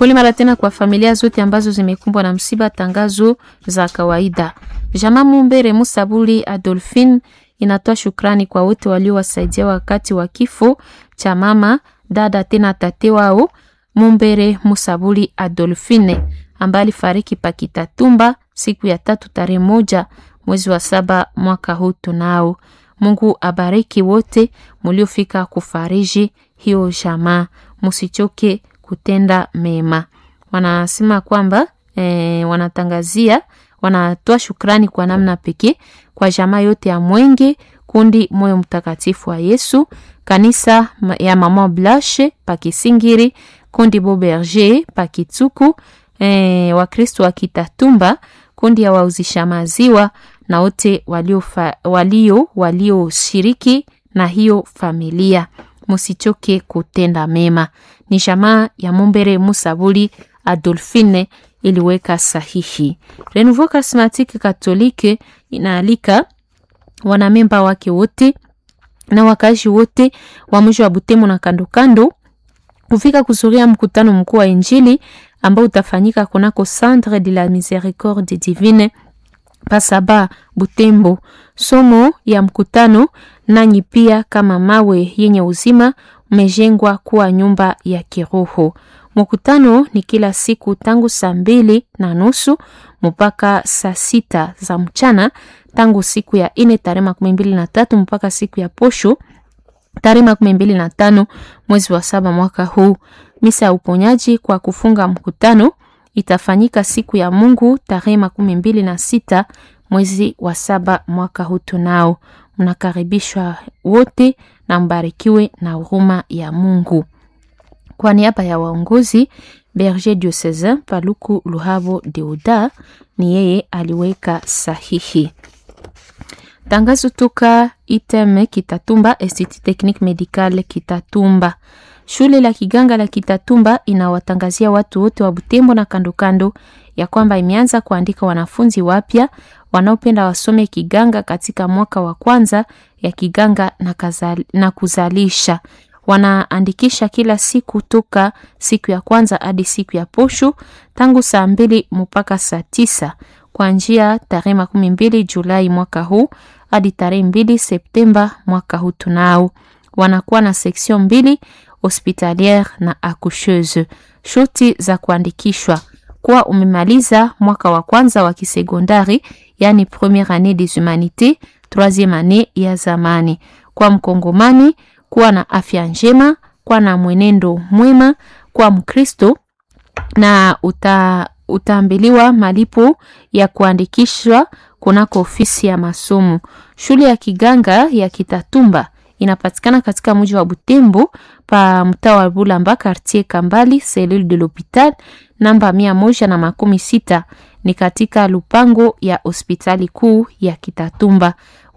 Pole mara tena kwa familia zote ambazo zimekumbwa na msiba. Tangazo za kawaida. Jamaa Mumbere Musabuli Adolphine inatoa shukrani kwa wote waliowasaidia wakati wa kifo cha mama dada tena tate wao Mumbere Musabuli Adolphine ambaye alifariki Pakitatumba siku ya tatu tarehe moja mwezi wa saba mwaka huu. Tunao Mungu abariki wote muliofika kufariji hiyo jamaa, musichoke kutenda mema. Wanasema kwamba e, wanatangazia wanatoa shukrani kwa namna pekee kwa jamaa yote ya Mwenge kundi Moyo Mtakatifu wa Yesu, kanisa ya Mama Blashe Pakisingiri, kundi Boberger Pakituku, e, Wakristo wa Kitatumba, kundi ya wauzisha maziwa na wote walio walio walioshiriki na hiyo familia, musichoke kutenda mema. Ni jamaa ya Mumbere Musabuli Adolphine iliweka sahihi. Renouveau Charismatique Catholique inaalika wanamemba wake wote na wakazi wote wa mji wa Butembo na kando kando kufika kuzuria mkutano mkuu wa Injili ambao utafanyika kunako Centre de la Miséricorde Divine Pasaba Butembo. Somo ya mkutano, nanyi pia kama mawe yenye uzima umejengwa kuwa nyumba ya kiroho. Mkutano ni kila siku tangu saa mbili na nusu mpaka saa sita za mchana tangu siku ya ine tarehe makumi mbili na tatu mpaka siku ya posho tarehe makumi mbili na tano mwezi wa saba mwaka huu. Misa ya uponyaji kwa kufunga mkutano itafanyika siku ya Mungu tarehe makumi mbili na sita mwezi wa saba mwaka huu. Tunao mnakaribishwa wote na mbarikiwe na huruma ya Mungu. Kwa niaba ya waongozi Berger Diocesain Paluku Luhavo Deuda ni yeye aliweka sahihi. Tangazo toka ITEM Kitatumba, Institut Technique Medical Kitatumba. Shule la kiganga la Kitatumba inawatangazia watu wote wa Butembo na kando kando ya kwamba imeanza kuandika wanafunzi wapya wanaopenda wasome kiganga katika mwaka wa kwanza ya kiganga na, kazali, na kuzalisha wanaandikisha kila siku toka siku ya kwanza hadi siku ya posho tangu saa mbili mpaka saa tisa kwa njia tarehe makumi mbili Julai mwaka huu hadi tarehe mbili Septemba mwaka huu. Tunao wanakuwa na seksion mbili hospitaliere na accoucheuse. Shuti za kuandikishwa kuwa umemaliza mwaka wa kwanza wa kisekondari, yani premiere annee des humanités, troisieme annee ya zamani. Kwa mkongomani kuwa na afya njema, kuwa na mwenendo mwema, kuwa Mkristo na uta, utaambiliwa malipo ya kuandikishwa kunako ofisi ya masomo. Shule ya kiganga ya Kitatumba inapatikana katika mji wa Butembo pa mtaa wa Bulamba quartier Kambali cellule de l'hopital namba mia moja na makumi sita ni katika lupango ya hospitali kuu ya Kitatumba.